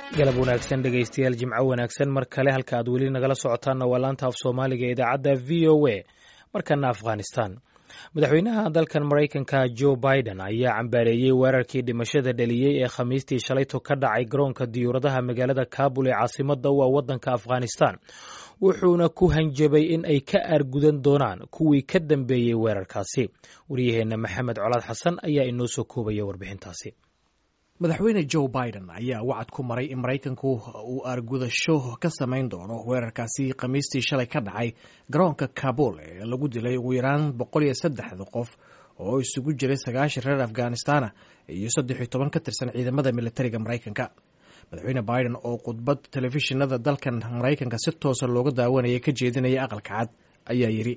galab wanaagsan dhegaystayaal jimco wanaagsan mar kale halka aad weli nagala socotaanna waa laanta af soomaaliga ee idaacadda v o a markana afghanistan madaxweynaha dalkan maraykanka joe biden ayaa cambaareeyey weerarkii dhimashada dhaliyey ee khamiistii shalayto ka dhacay garoonka diyuuradaha magaalada kabul ee caasimadda u ah waddanka afghanistan wuxuuna ku hanjabay in ay ka aargudan doonaan kuwii ka dambeeyey weerarkaasi waryaheenna maxamed colaad xasan ayaa inoo soo koobaya warbixintaasi madaxweyne joe biden ayaa wacad ku maray in maraykanku uu aargudasho ka samayn doono weerarkaasi khamiistii shalay ka dhacay garoonka kabul ee lagu dilay ugu yaraan boqol iyo saddexda qof oo isugu jiray sagaashan reer afghanistana iyo saddex iyo toban ka tirsan ciidamada militariga maraykanka madaxweyne biden oo khudbad telefishinada dalkan maraykanka si toosa looga daawanayay ka jeedinaya aqalka cad ayaa yidhi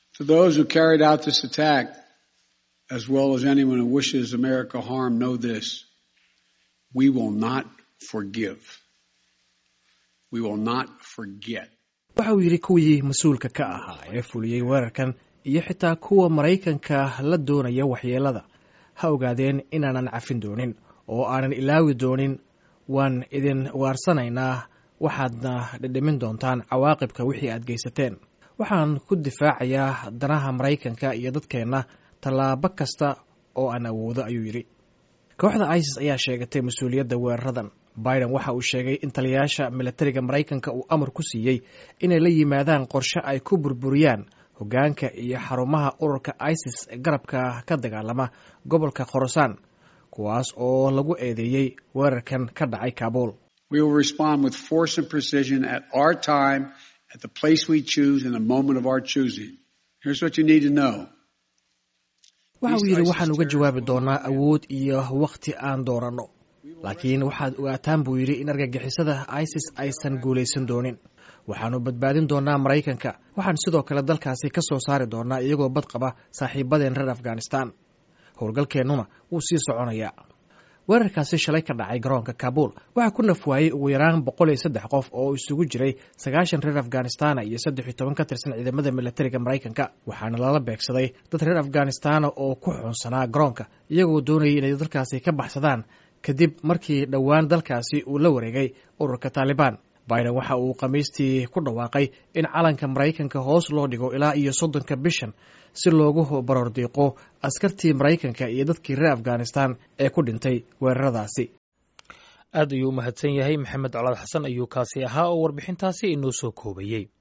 We will not forgive. We will not forget. waxa uu yidhi kuwii mas-uulka ka ahaa ee fuliyey weerarkan iyo xitaa kuwa maraykanka la doonaya waxyeelada ha ogaadeen inaanan cafin doonin oo aanan ilaawi doonin waan idin waarsanaynaa waxaadna dhidhimin doontaan cawaaqibka wixii aad geysateen waxaan ku difaacayaa danaha maraykanka iyo dadkeenna tallaabo kasta oo aan awoodo ayuu yidhi kooxda isis ayaa sheegatay mas-uuliyadda weeraradan biden waxa uu sheegay in taliyayaasha militariga maraykanka uu amar ku siiyey inay la yimaadaan qorshe ay ku burburiyaan hoggaanka iyo xarumaha ururka isis garabka ka dagaalama gobolka khorasaan kuwaas oo lagu eedeeyey weerarkan ka dhacay kabul waxa uu yidhi waxaan uga jawaabi doonaa awood iyo wakhti aan dooranno laakiin waxaad ogaataan buu yidhi in argagixisada isis aysan guulaysan doonin waxaannu badbaadin doonaa maraykanka waxaan sidoo kale dalkaasi ka soo saari doonaa iyagoo bad qaba saaxiibadeen reer afghanistan howlgalkeennuna wuu sii soconayaa weerarkaasi shalay ka dhacay garoonka kabul waxaa ku nafwaayey ugu yaraan boqol iyo saddex qof oo isugu jiray sagaashan reer afghanistana iyo saddex iyo toban ka tirsan ciidamada militariga maraykanka waxaana lala beegsaday dad reer afghanistana oo ku xuunsanaa garoonka iyagoo doonayay inay dalkaasi ka baxsadaan kadib markii dhowaan dalkaasi uu la wareegay ururka taalibaan biden waxa uu khamiistii ku dhawaaqay in calanka maraykanka hoos loo dhigo ilaa iyo soddonka bishan si loogu barordiiqo askartii maraykanka iyo dadkii reer afghanistan ee ku dhintay weeraradaasi aad ayuu u mahadsan yahay maxamed colaad xasan ayuu kaasi ahaa oo warbixintaasi inoo soo koobayey